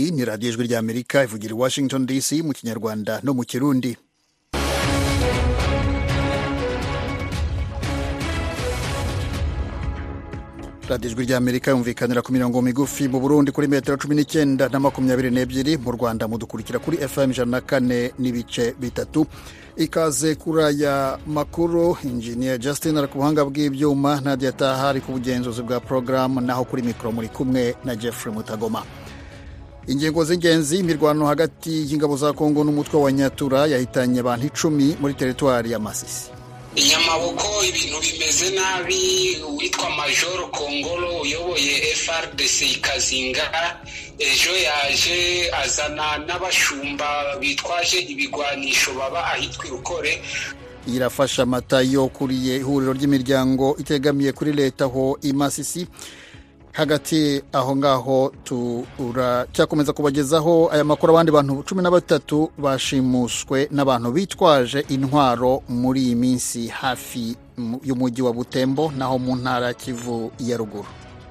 iyi ni radiyo ijwi ry'amerika ivugira i washington dc mu kinyarwanda no mu kirundi radiyo ijwi ry'amerika yumvikanira ku mirongo migufi mu burundi kuri metero cumi n'icyenda na makumyabiri n'ebyiri mu rwanda mudukurikira kuri fm ijana na kane n'ibice bitatu ikaze kuri aya makuru injiniya justin ari ku buhanga bw'ibyuma nadia taha ari ku bugenzuzi bwa porogaramu naho kuri mikoro muri kumwe na jeffrey mutagoma ingingo z'ingenzi imirwano hagati y'ingabo za kongo n'umutwe wa nyatura yahitanye abantu icumi muri teritwari ya masisi inyamaboko ibintu bimeze nabi uwitwa majoro kongolo uyoboye frdc ikazinga ejo yaje azana n'abashumba bitwaje ibigwanisho baba ahitwa irukore irafasha amata yo kuriye ihuriro ry'imiryango itegamiye kuri leta aho i masisi hagati aho ngaho turacyakomeza kubagezaho aya makuru abandi bantu cumi na batatu bashimuswe n'abantu bitwaje intwaro muri iyi minsi hafi y'umujyi wa butembo naho mu ntara kivu ya ruguru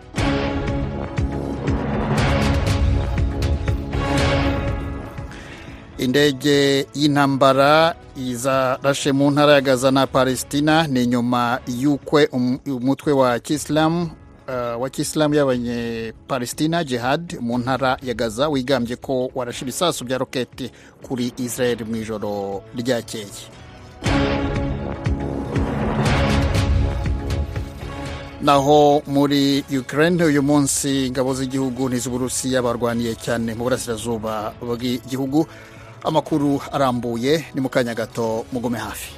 indege y'intambara izarashe mu ntara ya gaza na palestina ni nyuma y'ukwe umutwe wa kisilamu wa kisilamu y'abanyepalestina jihad mu ntara ya gaza wigambye ko warashe ibisasu bya roketi kuri israel mu ijoro ryakeye naho muri ukraine uyu munsi ingabo z'igihugu n'iz'uburusiya barwaniye cyane mu burasirazuba bw'igihugu amakuru arambuye ni mu kanya gato mugume hafi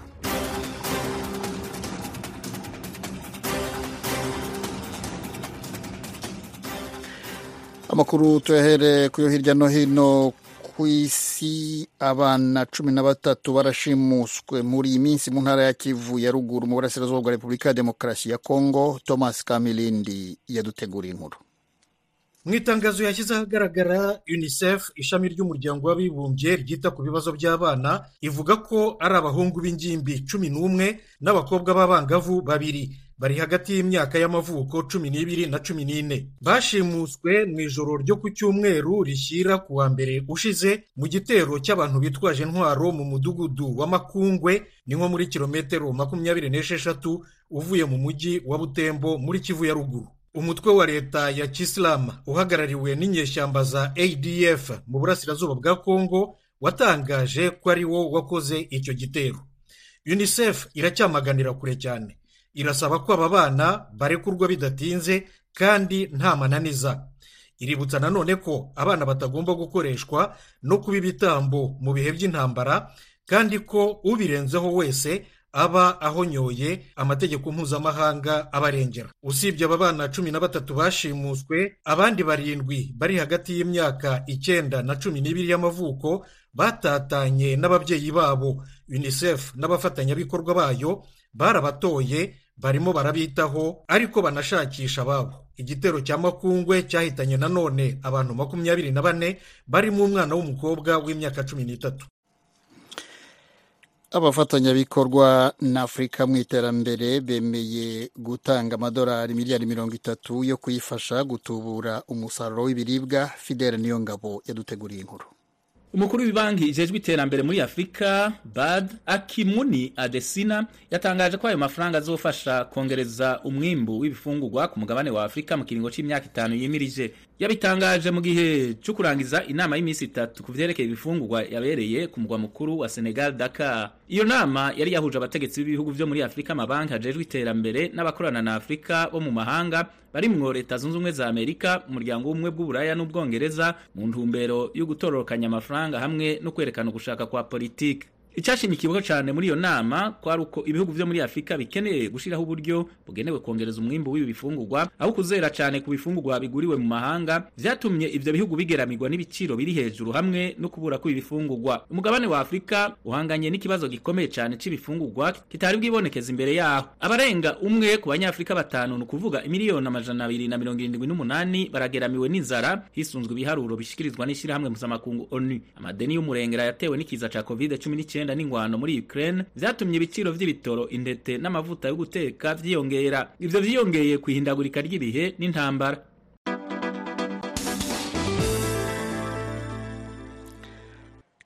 amakuru tuyahere kuyo hirya no hino ku isi abana cumi na batatu barashimuswe muri iyi minsi mu ntara ya kivu ya ruguru mu burasirazuba bwa repubulika ya demokarasi ya kongo thomas kamilindi yaduteguriye inkuru mu itangazo yashyize ahagaragara unicef ishami ry'umuryango w'abibumbye ryita ku bibazo by'abana ivuga ko ari abahungu b'ingimbi cumi n'umwe n'abakobwa b'abangavu babiri bari hagati y'imyaka y'amavuko cumi n'ibiri na cumi n'ine bashimuswe mu ijoro ryo ku cyumweru rishyira ku wa mbere ushize mu gitero cy'abantu bitwaje intwaro mu mudugudu wa makungwe ni nko muri kilometero makumyabiri n'esheshatu uvuye mu mujyi wa butembo muri kivu ya ruguru umutwe wa leta ya kisilamu uhagarariwe n'inyeshyamba za adf mu burasirazuba bwa kongo watangaje ko ari wo wakoze icyo gitero unicef iracyamaganira kure cyane irasaba ko aba bana barekurwa bidatinze kandi nta mananiza iributsa nanone ko abana batagomba gukoreshwa no kuba ibitambo mu bihe by'intambara kandi ko ubirenzeho wese aba ahonyoye amategeko mpuzamahanga abarengera usibye aba bana cumi na batatu bashimuswe abandi barindwi bari hagati y'imyaka icyenda na cumi n'ibiri y'amavuko batatanye n'ababyeyi babo unicef n'abafatanyabikorwa bayo barabatoye barimo barabitaho ariko banashakisha ababo igitero cya makungwe cyahitanye nanone abantu makumyabiri na bane barimo umwana w'umukobwa w'imyaka cumi n'itatu abafatanyabikorwa na afurika mu iterambere bemeye gutanga amadolari miliyari mirongo itatu yo kuyifasha gutubura umusaruro w'ibiribwa fidele niyo ngabo yaduteguriye inkuru umukuru w'ibanki ijejwe iterambere muri afurika bad akimuni adesina yatangaje ko ayo mafaranga azofasha kongereza umwimbu w'ibifungurwa ku mugabane wa afurika mu kiringo cy'imyaka itanu yimirije yabitangaje mu gihe cyo kurangiza inama y'iminsi itatu ku vyerekeye ibifungurwa yabereye ku mugwa mukuru wa senegal dakar iyo nama yari yahuje abategetsi b'ibihugu vyo muri afurika amabanki ajejwe iterambere n'abakorana na afurika bo mu mahanga barimwo leta zunze ubumwe za amerika umuryango w'ubumwe bw'uburaya n'ubwongereza mu ntumbero yo gutororokanya amafaranga hamwe no kwerekana ugushaka kwa politiki icyashimikiweho cyane muri iyo nama kwari uko ibihugu vyo muri afurika bikeneye gushiraho uburyo bugenewe kongereza umwimbu w'ibi bifungurwa aho kuzera cyane ku bifungurwa biguriwe mu mahanga vyatumye ivyo bihugu bigeramirwa n'ibiciro biri hejuru hamwe no kubura kw'ibi bifungurwa umugabane wa afurika uhanganye n'ikibazo gikomeye cyane c'ibifungurwa kitari bwibonekeza imbere yaho abarenga umwe ku banyafurika batanu ni ukuvuga imiliyoni amajana abiri na mirongo irindwi n'umunani barageramiwe n'inzara hisunzwe ibiharuro bishikirizwa n'ishirahamwe mpuzamakungu onu amadeni y'umurengera yatewe n'ikiza ca covid cumi n'icyenda n'ingwano muri Ukraine vyatumye ibiciro vy'ibitoro indete n'amavuta yo guteka vyiyongera ivyo vyiyongeye kwihindagurika ry'ibihe n'intambara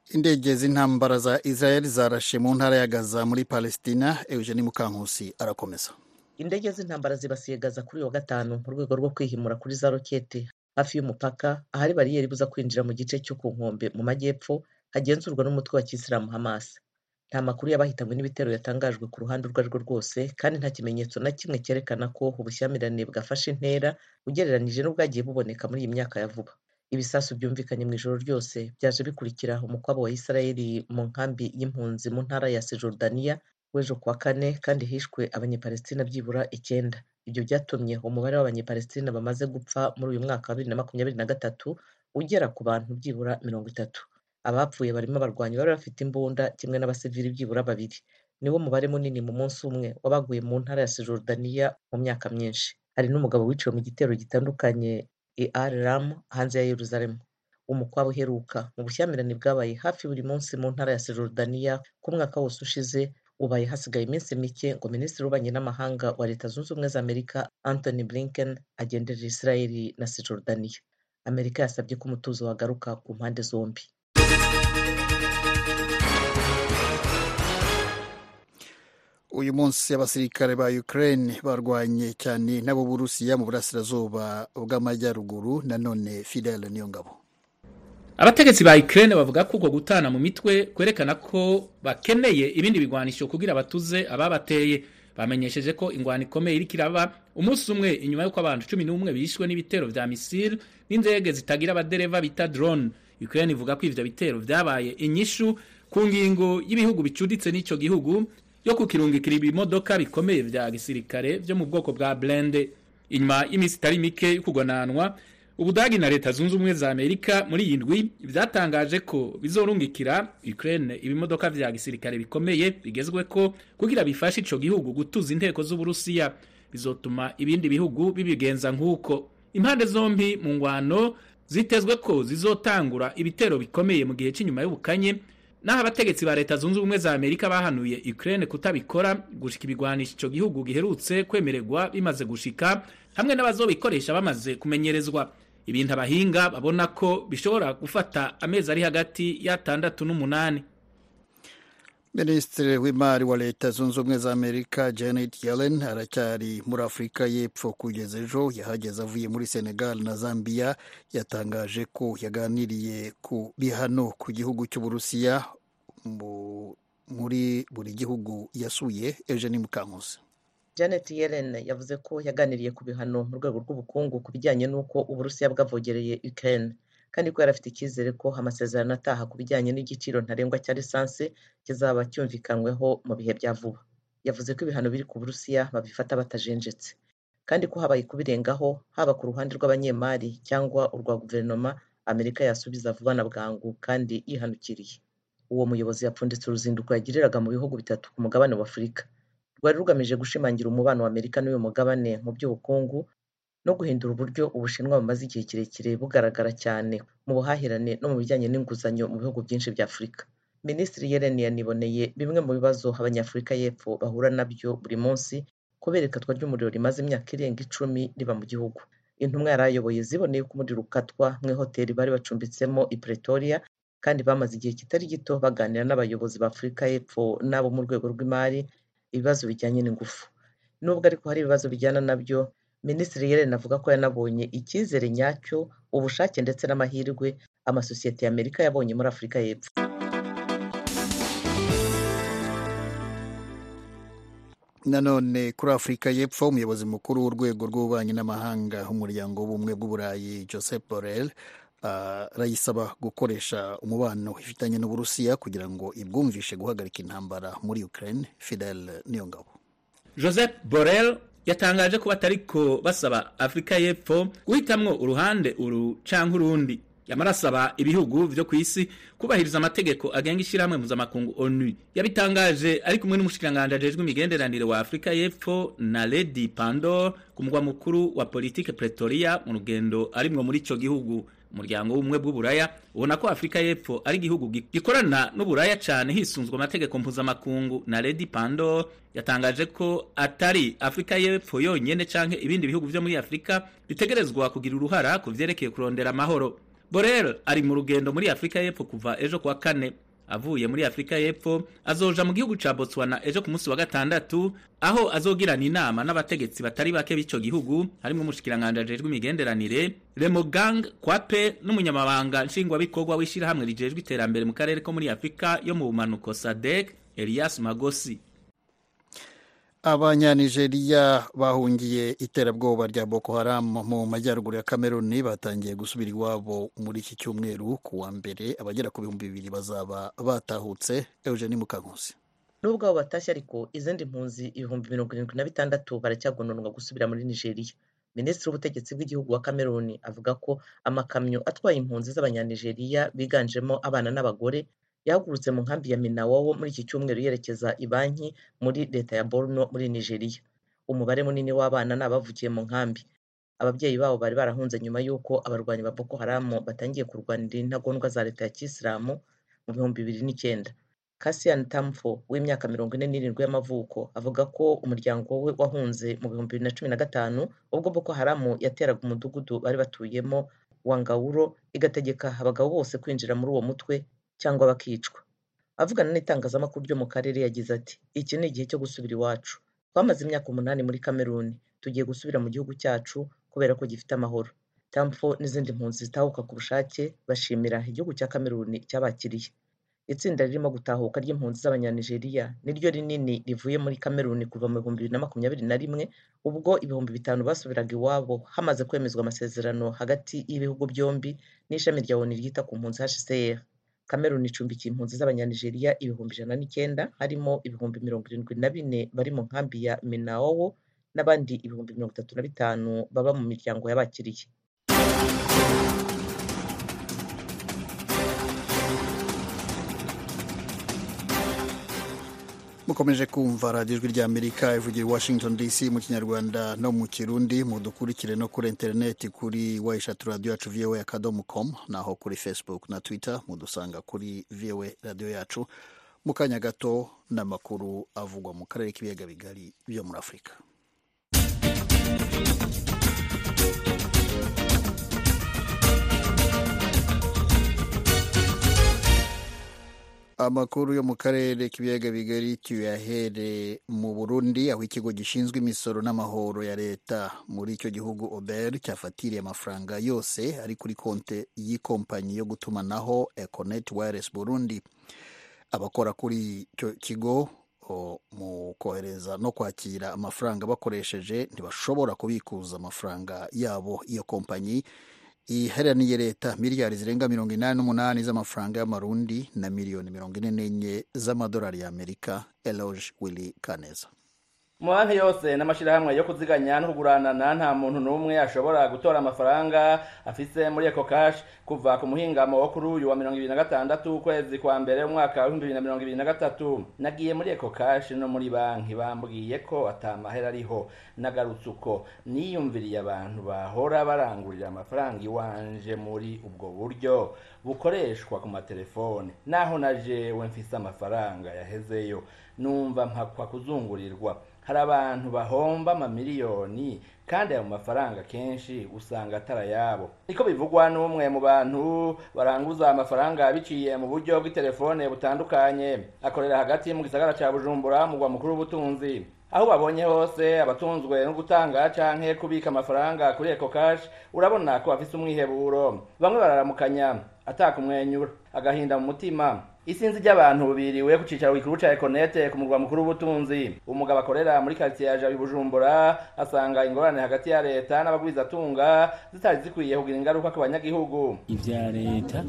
indege z'intambara za israel zarashe mu ntara ya gaza muri palestina eugenie mukankusi arakomeza indege z'intambara zibasiye gaza kuri uyu wa gatanu mu rwego rwo kwihimura kuri za rokete hafi y'umupaka ahari bariyeri ibuza kwinjira mu gice cyo ku nkombe mu majyepfo hagenzurwa n'umutwe wa kisilamu hamas nta makuru y'abahitanywe n'ibitero yatangajwe ku ruhande urwo ari rwo rwose kandi nta kimenyetso na kimwe cyerekana ko ubushyamirane bwafashe intera ugereranije n'ubwagiye buboneka muri iyi myaka ya vuba ibisasu byumvikanye mu ijoro ryose byaje bikurikira umukwabo wa isirayeli mu nkambi y'impunzi mu ntara ya sejordaniya w'ejo kuwa kane kandi hishwe abanyepalestina byibura icyenda ibyo byatumye umubare w'abanyepalestina bamaze gupfa muri uyu mwaka wa bibiri na makumyabiri na gatatu ugera ku bantu byibura mirongo itatu abapfuye barimo abarwanyi bari bafite imbunda kimwe n'abasivili byibura babiri niwo mubare munini mu munsi umwe wabaguye mu ntara ya sejordaniya mu myaka myinshi hari n'umugabo wiciwe mu gitero gitandukanye i al ram hanze ya yeruzalemu umukwabo uheruka mu bushyamirane bwabaye hafi buri munsi mu ntara ya sejordaniya ku mwaka wose ushize ubaye hasigaye iminsi mike ngo minisitiri w'ububanyi n'amahanga wa leta zunze ubumwe za amerika anthony blinken agenderera israeli na sejordaniya amerika yasabye ko umutuzo wagaruka ku mpande zombi uyu munsi abasirikare ba ukraine barwanye cyane n'abo burusiya mu burasirazuba bw'amajyaruguru nanone fidel niyongabo abategetsi ba Ukraine bavuga ko uko gutana mu mitwe kwerekana ko bakeneye ibindi bigwanisho kugira batuze ababateye bamenyesheje ko ingwano ikomeye iriko iraba umunsi umwe inyuma y'uko abantu cumi n'umwe bishwe n'ibitero vya misile n'indege zitagira abadereva bita drone Ukraine ivuga ko ivyo bitero vyabaye inyishu ku ngingo y'ibihugu bicuditse n'ico gihugu yo kukirungikira ibimodoka bikomeye vya gisirikare vyo mu bwoko bwa blende inyuma y'imisi itari mike y'ukugwananwa ubudagi na leta zunze ubumwe za amerika muri iyi ndwi byatangaje ko bizorungikira ukraine ibimodoka vya gisirikare bikomeye bigezwe ko kugira bifashe ico gihugu gutuza inteko z'uburusiya bizotuma ibindi bihugu bibigenza nk'uko impande zombi mu ngwano zitezwe ko zizotangura ibitero bikomeye mu gihe cy'inyuma y'ubukanye naho abategetsi ba leta zunze ubumwe za amerika bahanuye ukraine kutabikora gushika ibigwanisha ico gihugu giherutse kwemererwa bimaze gushika hamwe n'abazobikoresha bamaze kumenyerezwa ibintu abahinga babona ko bishobora gufata amezi ari hagati y'atandatu n'umunani minisitiri w'imari wa leta zunze ubumwe za amerika janet yellen aracyari muri afurika y'epfo kugeza ejo yahageze avuye muri senegal na zambia yatangaje ko yaganiriye ku bihano ku gihugu cy'uburusiya muri buri gihugu yasuye eugenie mukankusi janet yellen yavuze ko yaganiriye ku bihano mu rwego rw'ubukungu ku bijyanye n'uko uburusiya bwavogereye ukraine kandi ko yari afite icyizere ko amasezerano ataha ku bijyanye n'igiciro ntarengwa cya lisansi kizaba cyumvikanyweho mu bihe bya vuba yavuze ko ibihano biri ku burusiya babifata batajenjetse kandi ko habaye kubirengaho haba ku ruhande rw'abanyemari cyangwa urwa guverinoma amerika yasubiza vuba na bwangu kandi yihanukiriye uwo muyobozi yapfunditse uruzinduko yagiriraga mu bihugu bitatu ku mugabane wa afurika rwari rugamije gushimangira umubano wa amerika n'uyu mugabane mu by'ubukungu no guhindura uburyo ubushinwa bumaze igihe kirekire bugaragara cyane mu buhahirane no mu bijyanye n'inguzanyo mu bihugu byinshi bya afurika minisitiri yellen yaniboneye bimwe mu bibazo abanyafurika y'epfo bahura nabyo buri munsi kubera ikatwa ry'umuriro rimaze imyaka irenga icumi riba mu gihugu intumwa yari ayoboye ziboneye ko umuriro ukatwa mu ihoteli bari bacumbitsemo i pretoria kandi bamaze igihe kitari gito baganira n'abayobozi ba afurika y'epfo n'abo mu rwego rw'imari ibibazo bijyanye n'ingufu nubwo ariko hari ibibazo bijyana nabyo minisitiri yellen avuga ko yanabonye icyizere nyacyo ubushake ndetse n'amahirwe amasosiyete ya amerika yabonye muri afurika y'epfo nanone kuri afurika y'epfo umuyobozi mukuru w'urwego rw'ububanyi n'amahanga h'umuryango w'ubumwe bw'uburayi joseph borrell arayisaba gukoresha umubano ifitanye n'uburusiya kugira ngo ibwumvishe guhagarika intambara muri ukraine fidel niyongabo joseph borrell yatangaje ko batariko basaba afurika y'epfo guhitamwo uruhande uru canke urundi yamara asaba ibihugu vyo ku isi kubahiriza amategeko agenga ishyirahamwe mpuzamakungu onu yabitangaje ari kumwe n'umushikiranganji ajejwe imigenderanire wa afurika y'epfo na lady pandor ku mugwa mukuru wa politike pretoria mu rugendo arimwo muri ico gihugu umuryango w'ubumwe bw'uburaya ubona ko afurika y'epfo ari igihugu gikorana n'uburaya cyane hisunzwe amategeko mpuzamakungu na lady pandor yatangaje ko atari afurika y'epfo yonyene canke ibindi bihugu vyo muri afurika bitegerezwa kugira uruhara ku vyerekeye kurondera amahoro borel ari mu rugendo muri afurika y'epfo kuva ejo kuwa kane avuye muri afurika y'epfo azoja mu gihugu ca botswana ejo ku munsi wa gatandatu aho azogirana inama n'abategetsi batari bake b'ico gihugu harimwo umushikiranganji ajejwe imigenderanire remogang kwape n'umunyamabanga nshingwabikorwa w'ishirahamwe rijejwe iterambere mu karere ko muri afurika yo mu bumanuko sadek elias magosi abanyanigeriya bahungiye iterabwoba rya boko haram mu majyaruguru ya kameruni batangiye gusubira iwabo muri iki cyumweru ku wa mbere abagera ku bihumbi bibiri bazaba batahutse eugeni mukankusi nubwo abo batashye ariko izindi mpunzi ibihumbi mirongo irindwi na bitandatu baracyagononwa gusubira muri nigeria minisitiri w'ubutegetsi bw'igihugu wa kameruni avuga ko amakamyo atwaye impunzi z'abanyanigeriya biganjemo abana n'abagore yahagurutse mu nkambi ya minawowo muri iki cyumweru yerekeza i banki muri leta ya borno muri nigeria umubare munini w'abana ni abavukiye mu nkambi ababyeyi babo bari barahunze nyuma y'uko abarwanyi ba boko haramu batangiye kurwanira intagondwa za leta ya kisilamu mu bihumbi bibiri n'icyenda Cassian Tamfo w'imyaka mirongo ine n'irindwi y'amavuko avuga ko umuryango we wahunze mu bihumbi bibiri na cumi na gatanu ubwo Boko Haramu yateraga umudugudu bari batuyemo wa Ngawuro igategeka abagabo bose kwinjira muri uwo mutwe cyangwa bakicwa avugana n'itangazamakuru ryo mu karere yagize ati iki ni igihe cyo gusubira iwacu twamaze imyaka umunani muri Kameruni tugiye gusubira mu gihugu cyacu kubera ko gifite amahoro Tamfo n'izindi mpunzi zitahuka ku bushake bashimira igihugu cya Kameruni cyabakiriye itsinda ririmo gutahuka ry'impunzi z'abanyanigeriya niryo rinini rivuye muri kameruni kuva mu bihumbi bibiri na makumyabiri na rimwe ubwo ibihumbi bitanu basubiraga iwabo hamaze kwemezwa amasezerano hagati y'ibihugu byombi n'ishami rya oni ryita ku mpunzi hcr kameruni icumbikiye impunzi z'abanyanigeriya ibihumbi ijana n'icyenda harimo ibihumbi mirongo irindwi na bine bari mu nkambi ya minawowo n'abandi ibihumbi mirongo itatu na bitanu baba mu miryango y'abakiriye mukomeje kumva radiyo ijwi ry'amerika ivugira i washington dc mu kinyarwanda no mu kirundi mudukurikire no kuri interineti kuri wa eshatu radiyo yacu voa akadomo com naho kuri facebook na twitter mudusanga kuri voa radiyo yacu mu kanya gato n'amakuru avugwa mu karere k'ibiyaga bigari byo muri afurika amakuru yo mu karere k'ibiyaga bigari tuyahere mu burundi aho ikigo gishinzwe imisoro n'amahoro ya leta muri icyo gihugu ober cyafatiriye amafaranga yose ari kuri konte y'ikompanyi yo gutumanaho econet wireless burundi abakora kuri icyo kigo mu kohereza no kwakira amafaranga bakoresheje ntibashobora kubikuza amafaranga yabo iyo kompanyi iheraniye leta miliyari zirenga mirongo inani n'umunani z'amafaranga y'amarundi na miliyoni mirongo ine n'enye z'amadolari y'amerika eloge willy kaneza mu banki yose n'amashyirahamwe yo kuziganya no kuguranana nta muntu n'umwe ashobora gutora amafaranga afise muri eco cash kuva ku muhingamo wo kuri uyu wa mirongo ibiri na gatandatu ukwezi kwa mbere umwaka w'ibihumbi bibiri na mirongo ibiri na gatatu nagiye muri eco cash no muri banki bambwiye ko atamahera ariho nagarutse uko niyumviriye abantu bahora barangurira amafaranga iwanje muri ubwo buryo bukoreshwa ku matelefone naho na jewe mfise amafaranga yahezeyo numva mpakwa kuzungurirwa hari abantu bahomba amamiliyoni kandi ayo mafaranga kenshi usanga atari ayabo niko bivugwa n'umwe mu bantu baranguza amafaranga biciye mu buryo bw'itelefone butandukanye akorera hagati mu gisagara ca bujumbura mugwa mukuru w'ubutunzi aho babonye hose abatunzwe no gutanga canke kubika amafaranga kuri eco cash urabona ko bafise umwiheburo bamwe bararamukanya atakumwenyura agahinda mu mutima isinzi ry'abantu biriwe ku cicaro gikuru ca econete ku murwa mukuru w'ubutunzi umugabo akorera muri quartier ya jabi bujumbura asanga ingorane hagati ya leta n'abagwizatunga zitari zikwiye kugira ingaruka ku banyagihugu ivya leta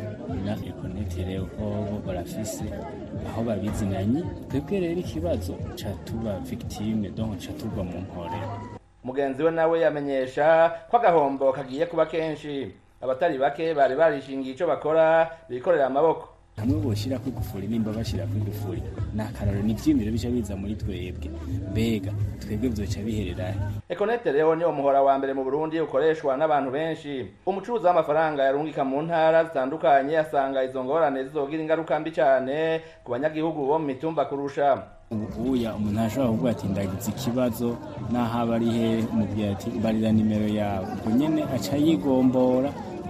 na econete rero ko barafise aho babizinanye twebwe rero ikibazo ca tuba victime donc ca tuva mu nkorero mugenzi we nawe yamenyesha ko agahombo kagiye kuba kenshi abatari bake bari barishingiye ico bakora bikorera amaboko hamwe boshira ko igufuri nimba bashira ko igufuri ni akararo ni ivyimiro bica biza muri twebwe mbega twebwe vyoca biherera econete rero niwo muhora wa mbere mu burundi ukoreshwa n'abantu benshi umucuruzi w'amafaranga yarungika mu ntara zitandukanye asanga izo ngorane zizogira ingaruka mbi cane ku banyagihugu bo mu mitumba kurusha ubuya umuntu ashobora kuvuga ati ndagize ikibazo naho aba ari he umubwira ati mbarira nimero yawe ubwo nyene aca yigombora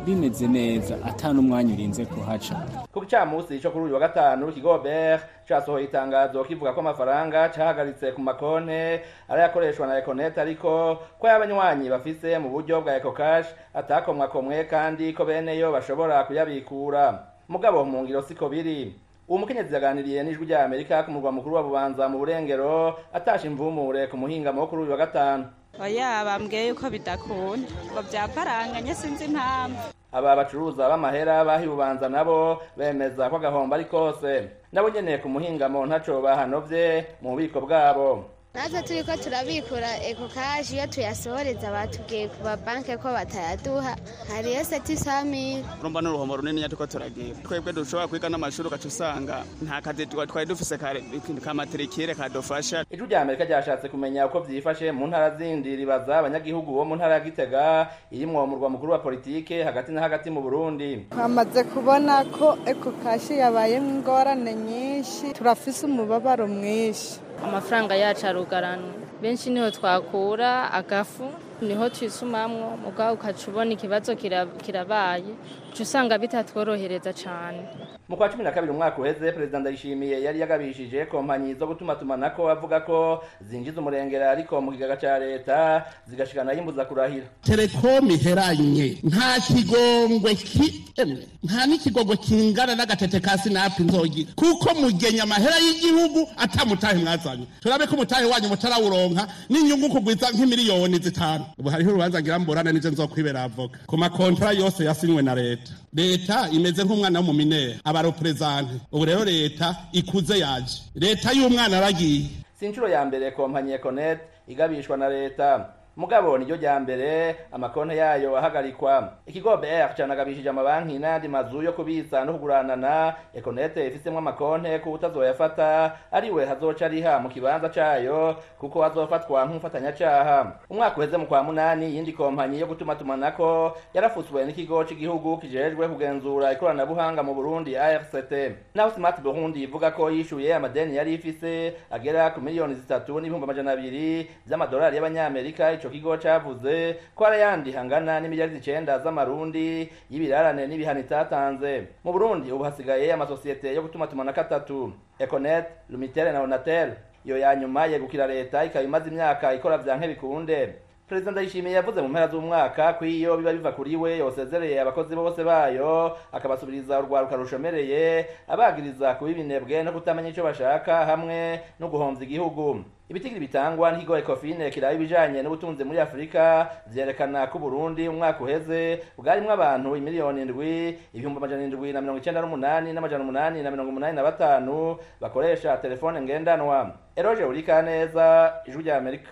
bimeze neza ata n'umwanya urinze kuhaca ku gicamunsi cyo kuri uyu wa gatanu kigobert casohoye itangazo kivuga ko amafaranga cahagaritse ku makonte arayakoreshwa na econet ariko ko y'abanywanyi bafise mu buryo bwa ecocash atakomwakomwe kandi ko beneyo bashobora kuyabikura mugabo mu ngiro siko biri uwo mukenyezi yaganiriye n'ijwi rya amerika ku murwa mukuru wa bubanza mu burengero atasha imvumure ku muhingamo wo kuri uyu wa gatanu oya bambwiye yuko bidakunda ngo byaparanganye sinzi impamvu aba bacuruza b'amahera bahibubanza nabo bemeza ko agahombo ari kose nabo nyene ku muhingamo ntaco bahanovye mu bubiko bwabo natwe turi ko turabikura eko kashi iyo tuyasohoreza batubwiye ku mabanki ko batayaduha hariyo seti samiri urumva n'uruhombo runini turiko turagira twebwe dushobora kwiga n'amashuri ugaca usanga nta kazi twari dufise kamaterikire kadufasha ijwi rya amerika ryashatse kumenya uko vyifashe mu ntara zindi ribaza abanyagihugu bo mu ntara ya gitega irimwo umurwa mukuru wa politike hagati na hagati mu burundi twamaze kubona ko eko kashi yabayemo ingorane nyinshi turafise umubabaro mwinshi amafaranga yacu arugaranwa benshi niho twakura agafu niho twisumamwo mugabo ukaca ubona ikibazo kirabaye uca usanga bitatworohereza cane mu kwa cumi na kabiri umwaka uheze perezida ndayishimiye yari yagabishije kompanyi zo gutuma tumanako avuga ko zinjiza umurengera ariko mu kigaga ca leta zigashikana yimbuza kurahira telekomu iheranye nta kigongwe kimwe nta n'ikigongwe kingana n'agatete ka sinapu nzogira kuko mugenya amahera y'igihugu atamutahe mwazanye turabe ko umutahe wanyu mutarawuronka n'inyungu kugwiza nk'imiliyoni zitanu ubu hariho urubanza ngira mburana nije nzokwibera avoka ku makontra yose yasinywe na leta leta imeze nk'umwana wo mu minera abareperezante ubu rero leta ikuze yaje leta y'umwana aragiye si inshuro ya mbere kompanyi econet igabishwa na leta mugabo niryo rya mbere amakonti yayo ahagarikwa ikigo BR canagabishije amabanki n'ayandi mazu yo kubitsa no kuguranana Econet ifisemwo amakonti ku utazoyafata ariwe hazoca ariha mu kibanza cayo kuko azofatwa nk'umufatanyacaha umwaka uheze mu kwa munani yindi kompanyi yo gutuma tumanako yarafutswe n'ikigo c'igihugu kijejwe kugenzura ikoranabuhanga mu Burundi ARCT naho Smart Burundi ivuga ko yishuye amadeni yari ifise agera ku miliyoni zitatu n'ibihumbi amajana abiri vy'amadolari y'abanyamerika ico kigo cavuze ko ari ayandi hangana n'imiliyari icenda z'amarundi y'ibirarane n'ibihano itatanze mu burundi ubu hasigaye amasosiyete yo gutuma tumanako atatu econet lumitel na onatel iyo ya nyuma yegukira leta ikaba imaze imyaka ikora vyanke bikunde perezida ndayishimiye yavuze mu mpera z'umwaka ko iyo biba biva kuri we yosezereye abakozi bose bayo akabasubiriza urwaruka rushomereye abagiriza kuba ibinebwe no kutamenya ico bashaka hamwe no guhomvya igihugu ibitigiri bitangwa n'ikigo ecofine kiraba ibijanye n'ubutunzi muri afurika vyerekana ko uburundi umwaka uheze bwarimwo abantu imiliyoni indwi ibihumbi amajana indwi na mirongo icenda n'umunani n'amajana umunani na mirongo umunani na batanu bakoresha telefone ngendanwa eroje urikaneza ijwi rya amerika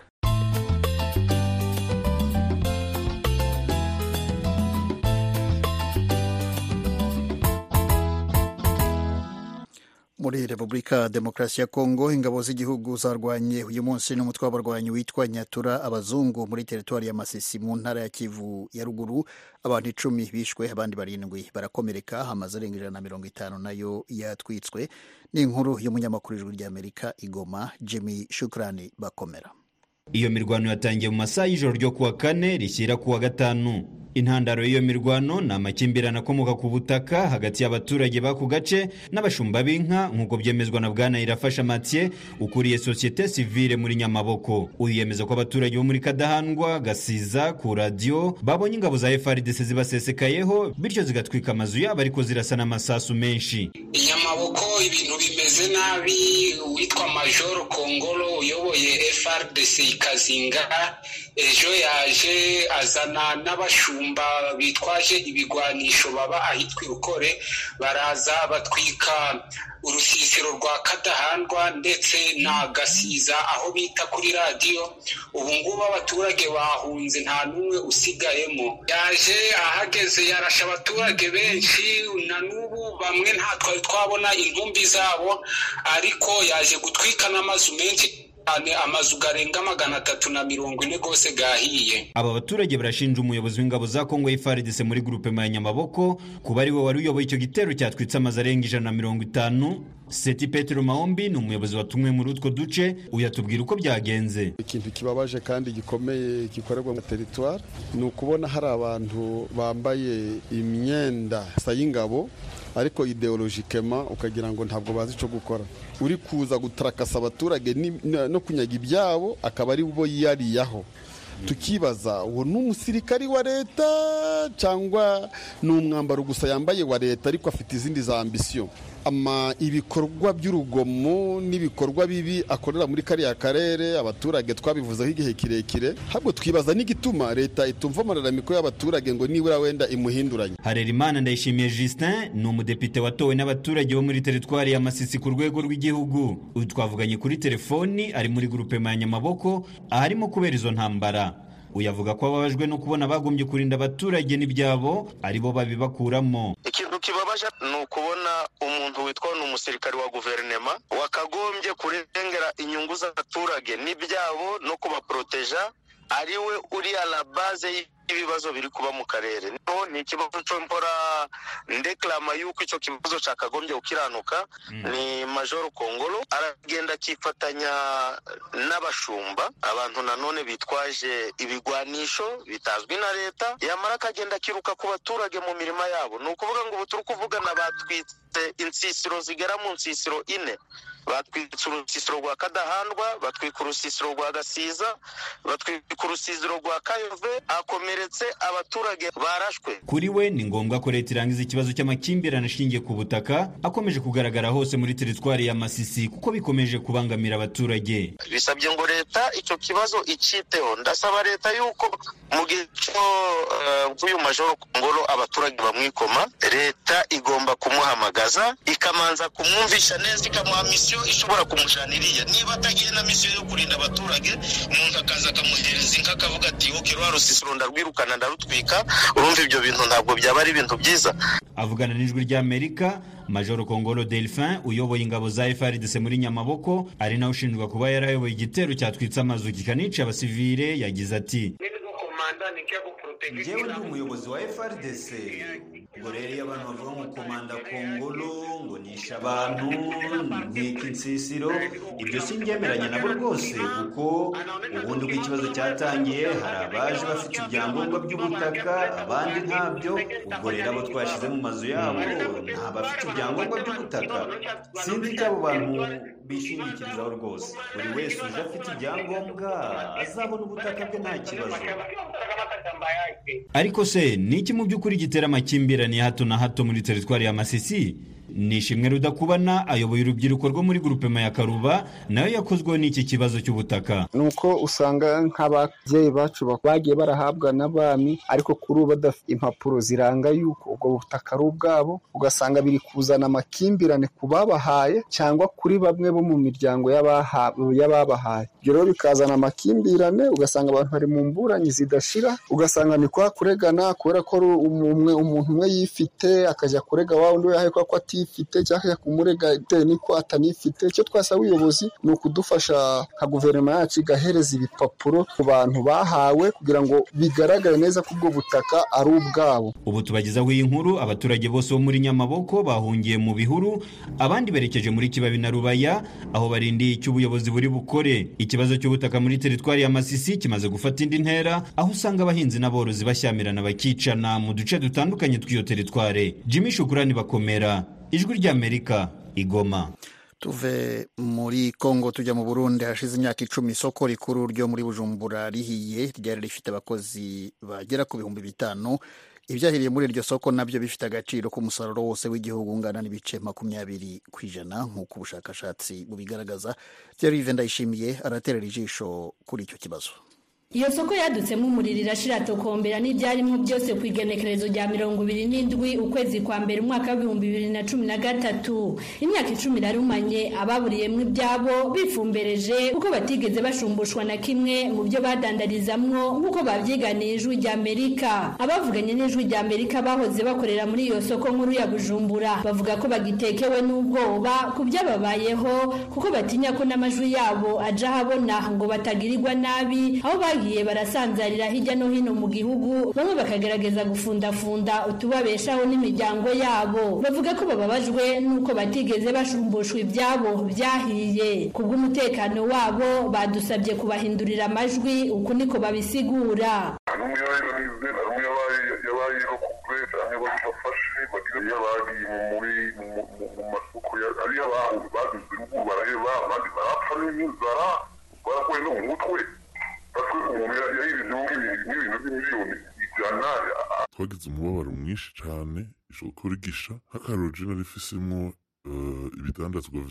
muri repubulika demokarasi ya kongo ingabo z'igihugu zarwanye uyu munsi n'umutwe w'abarwanyi witwa nyatura abazungu muri teritwari ya masisi mu ntara ya kivu ya ruguru abantu icumi bishwe abandi barindwi barakomereka amazu arenga ijana na mirongo itanu nayo yatwitswe ni inkuru y'umunyamakuru ijwi ry'amerika igoma jimmy shukrani bakomera iyo mirwano yatangiye mu masaha y'ijoro ryo kuwa kane rishyira kuwa gatanu intandaro y'iyo mirwano ni amakimbirane akomoka ku butaka hagati y'abaturage b'ako gace n'abashumba b'inka nk'uko byemezwa na bwana irafasha mathieu ukuriye sosiyete sivile muri nyamaboko uyu yemeza ko abaturage bo muri kadahandwa gasiza ku radiyo babonye ingabo za frdc zibasesekayeho bityo zigatwika amazu yabo ariko zirasa n'amasasu menshi inyamaboko ibintu bimeze nabi uwitwa majoro kongolo uyoboye frdc ikazinga ejo yaje azana n'abashumba bitwaje ibigwanisho baba ahitwa irukore baraza batwika urusisiro rwa kadahandwa ndetse na gasiza aho bita kuri radiyo ubu ngubu abaturage bahunze nta n'umwe usigayemo yaje ahageze yarasha abaturage benshi na n'ubu bamwe nta twari twabona intumbi zabo ariko yaje gutwika n'amazu menshi amazu garenga magana atatu na mirongo ine gose gahiye aba baturage barashinja umuyobozi w'ingabo za kongo FARDC muri gurupe ya nyamaboko kuba ari we wari uyoboye icyo gitero cyatwitse amazu arenga ijana na mirongo itanu seti petero mahombi ni umuyobozi watumwe muri utwo duce uyatubwira uko byagenze ikintu kibabaje kandi gikomeye gikorerwa mu teritwari ni ukubona hari abantu bambaye imyenda y'ingabo ariko ideologikema ukagira ngo ntabwo bazi icyo gukora uri kuza gutarakasa abaturage no kunyaga ibyabo akaba ari bo yiyariyaho tukibaza uwo ni umusirikari wa leta cyangwa ni umwambaro gusa yambaye wa leta ariko afite izindi za ambisiyo ama ibikorwa by'urugomo n'ibikorwa bibi akorera muri kariya karere abaturage twabivuzeho igihe kirekire ahubwo twibaza n'igituma leta itumva amararamiko y'abaturage ngo nibura wenda imuhinduranye harerimana ndayishimiye justin ni umudepite watowe n'abaturage bo muri teritwari ya masisi ku rwego rw'igihugu uyu twavuganye kuri telefoni ari muri gurupe ya nyamaboko aharimo kubera izo ntambara uyavuga ko ababajwe no kubona bagombye kurinda abaturage n'ibyabo aribo babibakuramo ikintu kibabaje ni ukubona umuntu witwa ni umusirikare wa guverinema wakagombye kurengera inyungu z'abaturage n'ibyabo no kubaporoteja ari we uri la base y'ibibazo biri kuba mu karere niho ni ikibazo cyo mbora ndeklama yuko icyo kibazo cyakagombye gukiranuka ni majoro kongolo aragenda akifatanya n'abashumba abantu nanone bitwaje ibigwanisho bitazwi na leta yamara akagenda akiruka ku baturage mu mirima yabo ni ukuvuga ngo ubu turi kuvugana batwitse insisiro zigera mu nsisiro ine batwitse urusisiro rwa kadahandwa batwika urusisiro rwa gasiza batwika urusisiro rwa kayove hakomeretse abaturage barashwe kuri we ni ngombwa ko leta irangiza ikibazo cy'amakimbirane ashingiye ku butaka akomeje kugaragara hose muri teritwari ya masisi kuko bikomeje kubangamira abaturage bisabye ngo leta icyo kibazo icyiteho ndasaba leta yuko mu gihe cyo nk'uyu majoro kongoro abaturage bamwikoma leta igomba kumuhamagaza ikamanza kumwumvisha neza ikamuha misiyo ishobora kumujana iriya niba atagiye na misiyo yo kurinda abaturage umuntu akaza akamuhereza inka akavuga ati oke rwa rusisiro ndarwirukana ndarutwika urumva ibyo bintu ntabwo byaba ari ibintu byiza avugana n'ijwi ry'amerika majoro kongolo delphin uyoboye ingabo za frdc muri nyamaboko ari nawe ushinjwa kuba yarayoboye igitero cyatwitse amazu kikanica abasivile yagize ati njyewe ndi umuyobozi wa frdc ngo rero iyo abantu bavuga ngo komanda kongolo ngo nishe abantu nkeka insisiro ibyo singemeranya nabo rwose kuko ubundi uko ikibazo cyatangiye hari abaje bafite ibyangombwa by'ubutaka abandi ntabyo ubwo rero abo twashyize mu mazu yabo nta bafite ibyangombwa by'ubutaka sinzi icyo abo bantu bishingikirizaho rwose buri wese uje afite ibyangombwa azabona ubutaka bwe nta kibazo ariko se ni iki mu by'ukuri gitera amakimbirane ya hato na hato muri teritwari ya masisi ni ishimwe rudakubana ayoboye urubyiruko rwo muri gurupema ya karuba nayo yakozweho n'iki kibazo cy'ubutaka ni uko usanga nk'ababyeyi bacu bagiye barahabwa n'abami ariko kuri ubu badafite impapuro ziranga yuko ubwo butaka ari ubwabo ugasanga biri kuzana amakimbirane ku babahaye cyangwa kuri bamwe bo mu miryango y'ababahaye ibyo rero bikazana amakimbirane ugasanga abantu bari mu mburanyi zidashira ugasanga ni kwa kuregana kubera ko umuntu umwe yifite akajya kurega wa undi we yahaye ko ati atifite cyangwa kumurega bitewe n'uko atanifite icyo twasaba ubuyobozi ni ukudufasha nka guverinoma yacu igahereza ibipapuro ku bantu bahawe kugira ngo bigaragare neza ko ubwo butaka ari ubwabo ubu tubagezaho iyi nkuru abaturage bose bo muri nyamaboko bahungiye mu bihuru abandi berekeje muri kibabi na rubaya aho barindiye icyo ubuyobozi buri bukore ikibazo cy'ubutaka muri teritwari ya masisi kimaze gufata indi ntera aho usanga abahinzi n'aborozi bashyamirana bakicana mu duce dutandukanye tw'iyo teritwari jimmy shukurani bakomera ijwi ry'amerika igoma tuve muri kongo tujya mu burundi hashize imyaka icumi isoko rikuru ryo muri bujumbura rihiye ryari rifite abakozi bagera ku bihumbi bitanu ibyahiriye muri iryo soko nabyo bifite agaciro k'umusaruro wose w'igihugu ungana n'ibice makumyabiri ku ijana nk'uko ubushakashatsi bubigaragaza Thierry ndayishimiye araterera ijisho kuri icyo kibazo iyo soko yadutsemo umuriro irashira tokombera n'ibyarimo byose ku igenekerezo rya mirongo ibiri n'indwi ukwezi kwa mbere umwaka w'ibihumbi bibiri na cumi na gatatu imyaka icumi irarumanye ababuriyemo ibyabo bifumbereje kuko batigeze bashumbushwa na kimwe mu byo badandarizamwo nk'uko babyiganiye ijwi rya amerika abavuganye n'ijwi rya amerika bahoze bakorera muri iyo soko nkuru ya bujumbura bavuga ko bagitekewe n'ubwoba ku byababayeho kuko batinya ko n'amajwi yabo aja ahabona ngo batagirirwa nabi aho bagiye barasanzarira hirya no hino mu gihugu bamwe bakagerageza gufundafunda utubabeshaho n'imiryango yabo bavuga ko bababajwe n'uko batigeze bashumbushwa ibyabo byahiye ku bw'umutekano wabo badusabye kubahindurira amajwi uku niko babisigura yabayeho kure cyangwa bafashe bagira iyo bagiye muri mu masoko ariyo abantu bagize urugo baraheba abandi barapfa n'inzara barakuwe no mu mutwe natwe umuntu yahirizemo nk'ibintu by'imiliyoni ijana twagize umubabaro mwinshi cyane isoko rigisha nk'akaroro jena rifisemo ibidandazwa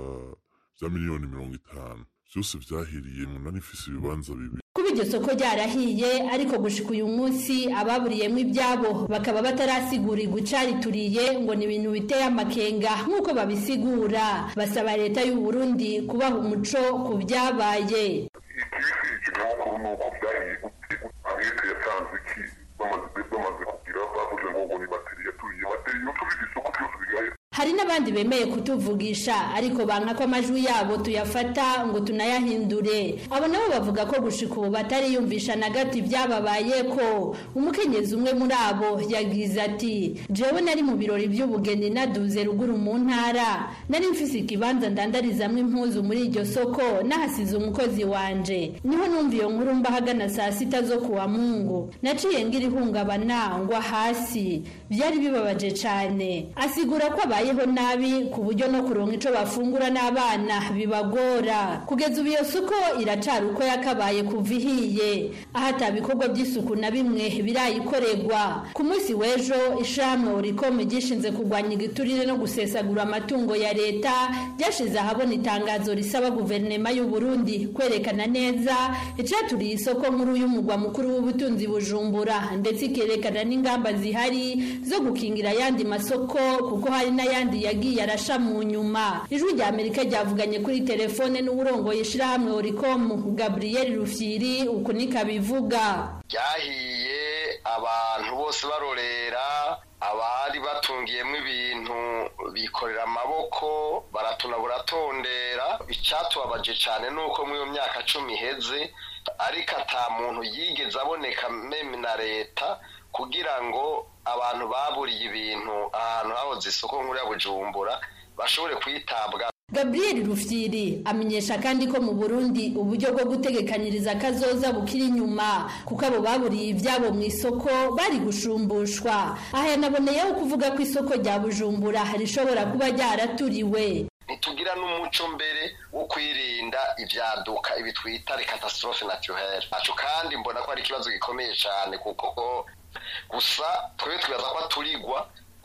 bya miliyoni mirongo itanu byose byahiriye mu nani ifise ibibanza bibiri kuba iryo soko ryarahiye ariko gushika uyu munsi ababuriyemo ibyabo bakaba batarasigurirwa icarituriye ngo ni ibintu biteye amakenga nk'uko babisigura basaba leta y'u Burundi kubaha umuco ku byabaye ikinyamakuru ni uko byahiye leta yatanze iki bamaze kugira bavuze ngo ngo ni bateri yaturiye bateri yaturiye isoko byose bigahera hari n'abandi bemeye kutuvugisha ariko banka ko amajwi yabo tuyafata ngo tunayahindure abo nabo bavuga ko gushika ubu batariyumvisha na gato ibyababaye ko umukenyezi umwe muri abo yagize ati jewe nari mu birori by'ubugeni naduze ruguru mu ntara nari mfise ikibanza ndandarizamwo impuzu muri iryo soko nahasize umukozi wanje niho numva iyo nkuru mba hagana saa sita zo kuwa mungu naciye ngira ihungabana ngwa hasi byari bibabaje cane asigura ko abaye babayeho nabi ku buryo no kuronka ico bafungura n'abana bibagora kugeza ubu iyo soko iracari uko yakabaye kuva ihiye aho ata bikorwa by'isuku na bimwe birayikorerwa ku munsi w'ejo ishamwe urikome gishinze kurwanya igiturire no gusesagura amatungo ya leta ryashize ahabona itangazo risaba guverinema y'u Burundi kwerekana neza icaturiye isoko nkuru y'umugwa mukuru w'ubutunzi bujumbura ndetse ikerekana n'ingamba zihari zo gukingira ayandi masoko kuko hari n'ayandi yagiye arasha mu nyuma ijwi rya amerika ryavuganye kuri telefone n'uburongoye ishirahamwe oricom gabriel rufyiri uku niko abivuga ryahiye abantu bose barorera abari batungiyemo ibintu bikorera amaboko baratuna buratondera icyatubabaje cyane ni uko muri iyo myaka cumi iheze ariko ata muntu yigeze aboneka meme na leta kugira ngo abantu baburiye ibintu ahantu hahoze isoko nkuru ya bujumbura bashobore kwitabwa gabriel rufyiri amenyesha kandi ko mu burundi uburyo bwo gutegekanyiriza akazoza bukiri inyuma kuko abo baburiye ibyabo mu isoko bari gushumbushwa aha yanaboneyeho kuvuga ko isoko rya bujumbura rishobora kuba ryaraturiwe ntitugira n'umuco mbere wo kwirinda ibyaduka ibi twita catastrophe naturelle kandi mbona ko ari ikibazo gikomeye cyane kuko gusa twebwe twibaza ko aturigwa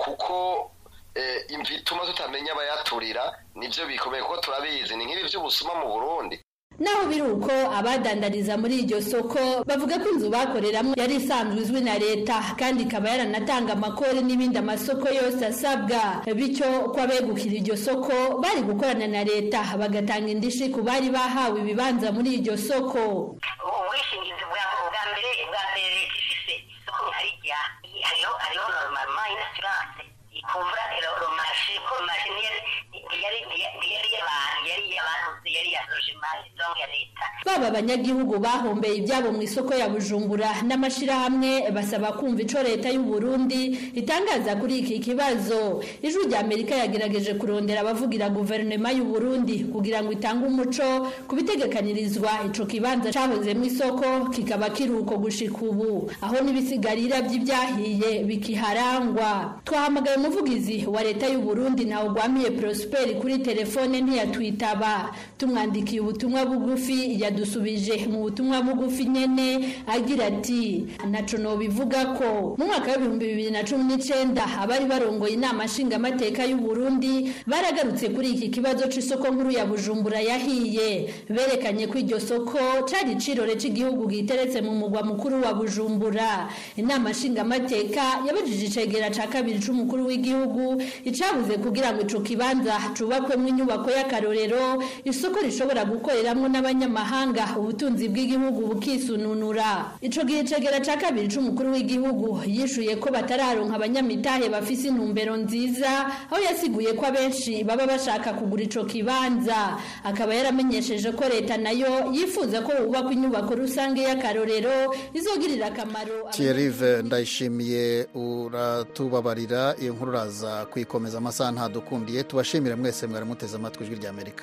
kuko imvi ituma tutamenya abayaturira nibyo bikomeye kuko turabizi ni nk'ibi by'ubusuma mu burundi naho biri uko abadandariza muri iryo soko bavuga ko inzu bakoreramo yari isanzwe izwi na leta kandi ikaba yaranatanga amakori n'ibindi amasoko yose asabwa bityo ko abegukira iryo soko bari gukorana na leta bagatanga indishi ku bari bahawe ibibanza muri iryo soko ubwishingizi bwa mbere bwa mbere leta ifise isoko nkarijya hariho hariho normal insurance kuva romashi ko romashi yari yari y'abantu yari y'abantu yari ya logement donc ya leta baba abanyagihugu bahombeye ibyabo mu isoko ya bujumbura n'amashirahamwe basaba kumva ico leta y'u Burundi itangaza kuri iki kibazo ijwi rya Amerika yagerageje kurondera abavugira guverinoma y'u Burundi kugira ngo itange umuco kubitegekanirizwa ico kibanza cahoze mu isoko kikaba kiruko gushika ubu aho n'ibisigarira by'ibyahiye bikiharangwa twahamagaye umuvugizi wa leta y'u Burundi nawe gwamiye Prosper kuri telefone ntiyatwitaba tumwandikiye ubutumwa bugufi burundi yadusubije mu butumwa bugufi nyene agira ati naco nobivuga ko mu mwaka w'ibihumbi bibiri na cumi n'icenda abari barongoye inama nshingamateka y'u Burundi baragarutse kuri iki kibazo c'isoko nkuru ya Bujumbura yahiye berekanye ko iryo soko cari icirore c'igihugu giteretse mu mugwa mukuru wa Bujumbura inama nshingamateka yabajije icegera ca kabiri c'umukuru w'igihugu icabuze kugira ngo ico kibanza cubakwemwo inyubako y'akarorero isoko rishobora gukoreramwo n'abanyamahanga ubutunzi bw'igihugu bukisununura ico gihe icegera ca kabiri c'umukuru w'igihugu yishuye ko batararonka abanyamitahe bafise intumbero nziza aho yasiguye ko abenshi baba bashaka kugura ico kibanza akaba yaramenyesheje ko leta nayo yifuza ko hubakwa inyubako rusange y'akarorero izogirira akamaro Thierry ndayishimiye uratubabarira iyo nkuru uraza kuyikomeza amasaha ntadukundiye tubashimire mwese mwari muteze amatwi ijwi ry'Amerika